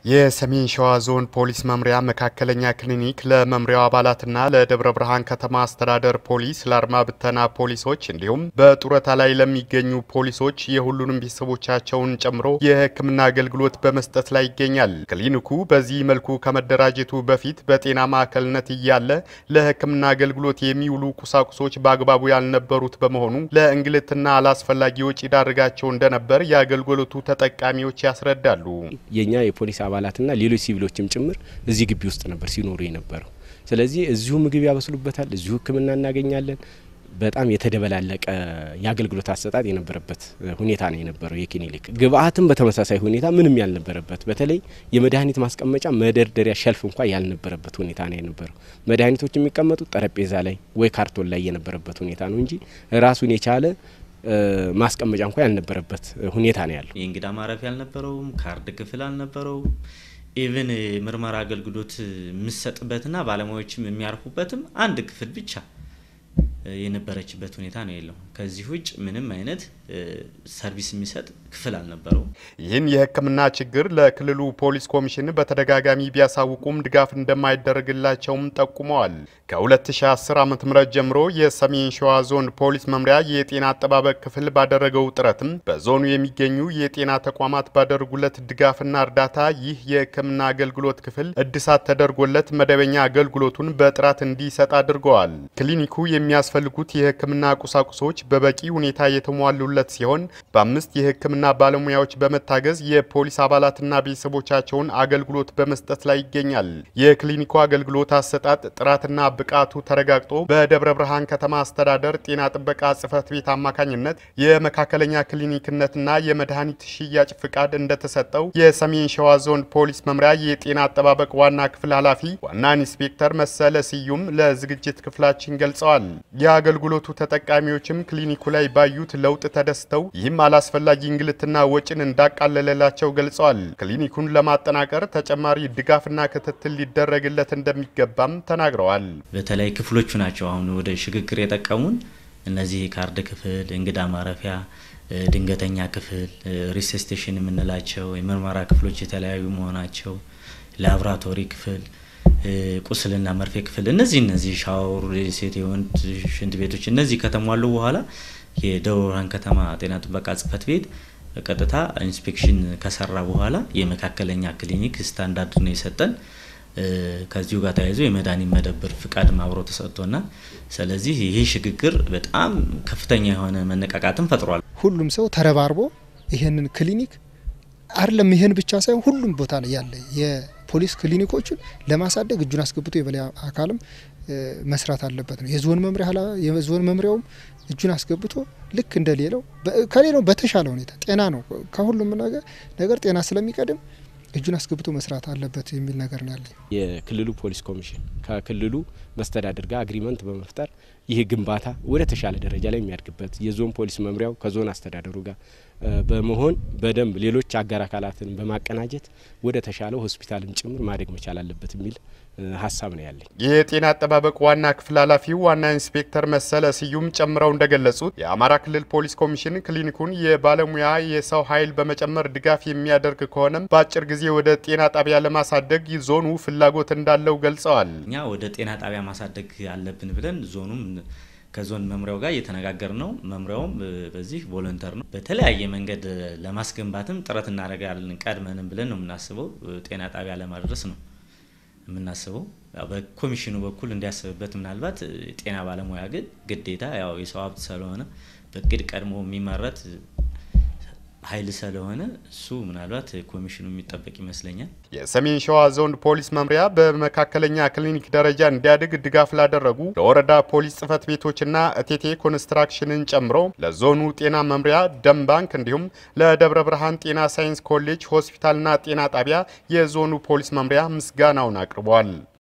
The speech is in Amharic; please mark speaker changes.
Speaker 1: የሰሜን ሸዋ ዞን ፖሊስ መምሪያ መካከለኛ ክሊኒክ ለመምሪያው አባላትና ለደብረ ብርሃን ከተማ አስተዳደር ፖሊስ፣ ለአድማ ብተና ፖሊሶች እንዲሁም በጡረታ ላይ ለሚገኙ ፖሊሶች የሁሉንም ቤተሰቦቻቸውን ጨምሮ የሕክምና አገልግሎት በመስጠት ላይ ይገኛል። ክሊኒኩ በዚህ መልኩ ከመደራጀቱ በፊት በጤና ማዕከልነት እያለ ለሕክምና አገልግሎት የሚውሉ ቁሳቁሶች በአግባቡ ያልነበሩት በመሆኑ ለእንግልትና አላስፈላጊ ወጪ ዳርጋቸው እንደነበር የአገልግሎቱ ተጠቃሚዎች ያስረዳሉ።
Speaker 2: የኛ የፖሊስ አባላትና ሌሎች ሲቪሎችም ጭምር እዚህ ግቢ ውስጥ ነበር ሲኖሩ የነበረው። ስለዚህ እዚሁ ምግብ ያበስሉበታል፣ እዚሁ ሕክምና እናገኛለን። በጣም የተደበላለቀ የአገልግሎት አሰጣጥ የነበረበት ሁኔታ ነው የነበረው። የክሊኒክ ግብአትም በተመሳሳይ ሁኔታ ምንም ያልነበረበት፣ በተለይ የመድኃኒት ማስቀመጫ መደርደሪያ ሸልፍ እንኳ ያልነበረበት ሁኔታ ነው የነበረው። መድኃኒቶች የሚቀመጡት ጠረጴዛ ላይ ወይ ካርቶን ላይ የነበረበት ሁኔታ ነው እንጂ ራሱን የቻለ ማስቀመጫ እንኳ ያልነበረበት ሁኔታ ነው ያለው።
Speaker 3: የእንግዳ ማረፊያ አልነበረውም። ካርድ ክፍል አልነበረውም። ኢቭን ምርመራ አገልግሎት የምሰጥበትና ባለሙያዎችም የሚያርፉበትም አንድ ክፍል ብቻ የነበረችበት ሁኔታ ነው የለው። ከዚህ ውጭ ምንም አይነት ሰርቪስ የሚሰጥ ክፍል አልነበረውም።
Speaker 1: ይህን የሕክምና ችግር ለክልሉ ፖሊስ ኮሚሽን በተደጋጋሚ ቢያሳውቁም ድጋፍ እንደማይደረግላቸውም ጠቁመዋል። ከ2010 ዓ ም ጀምሮ የሰሜን ሸዋ ዞን ፖሊስ መምሪያ የጤና አጠባበቅ ክፍል ባደረገው ጥረትም በዞኑ የሚገኙ የጤና ተቋማት ባደረጉለት ድጋፍና እርዳታ ይህ የሕክምና አገልግሎት ክፍል እድሳት ተደርጎለት መደበኛ አገልግሎቱን በጥራት እንዲሰጥ አድርገዋል። ክሊኒኩ የሚያስፈልጉት የሕክምና ቁሳቁሶች በበቂ ሁኔታ የተሟሉለት ሲሆን በአምስት የሕክምና ባለሙያዎች በመታገዝ የፖሊስ አባላትና ቤተሰቦቻቸውን አገልግሎት በመስጠት ላይ ይገኛል። የክሊኒኩ አገልግሎት አሰጣጥ ጥራትና ብቃቱ ተረጋግጦ በደብረ ብርሃን ከተማ አስተዳደር ጤና ጥበቃ ጽሕፈት ቤት አማካኝነት የመካከለኛ ክሊኒክነትና የመድኃኒት ሽያጭ ፍቃድ እንደተሰጠው የሰሜን ሸዋ ዞን ፖሊስ መምሪያ የጤና አጠባበቅ ዋና ክፍል ኃላፊ ዋና ኢንስፔክተር መሰለ ስዩም ለዝግጅት ክፍላችን ገልጸዋል። የአገልግሎቱ ተጠቃሚዎችም ክሊኒኩ ላይ ባዩት ለውጥ ተደስተው ይህም አላስፈላጊ እንግልትና ወጪን እንዳቃለለላቸው ገልጸዋል። ክሊኒኩን ለማጠናቀር ተጨማሪ ድጋፍና ክትትል ሊደረግለት እንደሚገባም ተናግረዋል።
Speaker 3: በተለይ ክፍሎቹ ናቸው አሁን ወደ ሽግግር የጠቀሙን እነዚህ ካርድ ክፍል፣ እንግዳ ማረፊያ፣ ድንገተኛ ክፍል፣ ሪሴስቴሽን የምንላቸው የምርመራ ክፍሎች የተለያዩ መሆናቸው፣ ላብራቶሪ ክፍል ቁስልና መርፌ ክፍል እነዚህ እነዚህ ሻወር፣ ሴት የወንድ ሽንት ቤቶች እነዚህ ከተሟሉ በኋላ የደብረ ብርሃን ከተማ ጤና ጥበቃ ጽሕፈት ቤት በቀጥታ ኢንስፔክሽን ከሰራ በኋላ የመካከለኛ ክሊኒክ ስታንዳርድ ነው የሰጠን። ከዚሁ ጋር ተያይዞ የመድኃኒት መደብር ፍቃድ አብሮ ተሰጥቶናል። ስለዚህ ይህ ሽግግር በጣም ከፍተኛ የሆነ መነቃቃትን ፈጥሯል።
Speaker 4: ሁሉም ሰው ተረባርቦ ይህንን ክሊኒክ አይደለም ይህን ብቻ ሳይሆን ሁሉም ቦታ ላይ ያለ የፖሊስ ክሊኒኮችን ለማሳደግ እጁን አስገብቶ የበላይ አካልም መስራት አለበት ነው። የዞን መምሪያ የዞን መምሪያውም እጁን አስገብቶ ልክ እንደሌለው ከሌላው በተሻለ ሁኔታ ጤና ነው ከሁሉም ነገር ነገር ጤና ስለሚቀድም እጁን አስገብቶ መስራት አለበት የሚል ነገር ነው ያለኝ።
Speaker 2: የክልሉ ፖሊስ ኮሚሽን ከክልሉ መስተዳድር ጋር አግሪመንት በመፍጠር ይህ ግንባታ ወደ ተሻለ ደረጃ ላይ የሚያድግበት የዞን ፖሊስ መምሪያው ከዞን አስተዳደሩ ጋር በመሆን በደንብ ሌሎች አጋር አካላትን በማቀናጀት ወደ ተሻለው ሆስፒታልም ጭምር ማደግ መቻል አለበት የሚል ሀሳብ ነው ያለኝ።
Speaker 1: የጤና አጠባበቅ ዋና ክፍል ኃላፊው ዋና ኢንስፔክተር መሰለ ስዩም ጨምረው እንደገለጹት የአማራ ክልል ፖሊስ ኮሚሽን ክሊኒኩን የባለሙያ የሰው ኃይል በመጨመር ድጋፍ የሚያደርግ ከሆነም በአጭር ጊዜ ወደ ጤና ጣቢያ ለማሳደግ ዞኑ ፍላጎት እንዳለው ገልጸዋል።
Speaker 3: እኛ ወደ ጤና ጣቢያ ማሳደግ አለብን ብለን ዞኑም ከዞን መምሪያው ጋር እየተነጋገር ነው። መምሪያውም በዚህ ቮለንተር ነው። በተለያየ መንገድ ለማስገንባትም ጥረት እናደርጋለን ቀድመንም ብለን ነው የምናስበው። ጤና ጣቢያ ለማድረስ ነው የምናስበው። በኮሚሽኑ በኩል እንዲያስብበት ምናልባት ጤና ባለሙያ ግን ግዴታ ያው የሰው ሀብት ስለሆነ በእቅድ ቀድሞ የሚመረት ኃይል ስለሆነ እሱ ምናልባት ኮሚሽኑ የሚጠበቅ ይመስለኛል።
Speaker 1: የሰሜን ሸዋ ዞን ፖሊስ መምሪያ በመካከለኛ ክሊኒክ ደረጃ እንዲያድግ ድጋፍ ላደረጉ ለወረዳ ፖሊስ ጽሕፈት ቤቶችና እቴቴ ኮንስትራክሽንን ጨምሮ ለዞኑ ጤና መምሪያ፣ ደም ባንክ እንዲሁም ለደብረ ብርሃን ጤና ሳይንስ ኮሌጅ ሆስፒታልና ጤና ጣቢያ የዞኑ ፖሊስ መምሪያ ምስጋናውን አቅርቧል።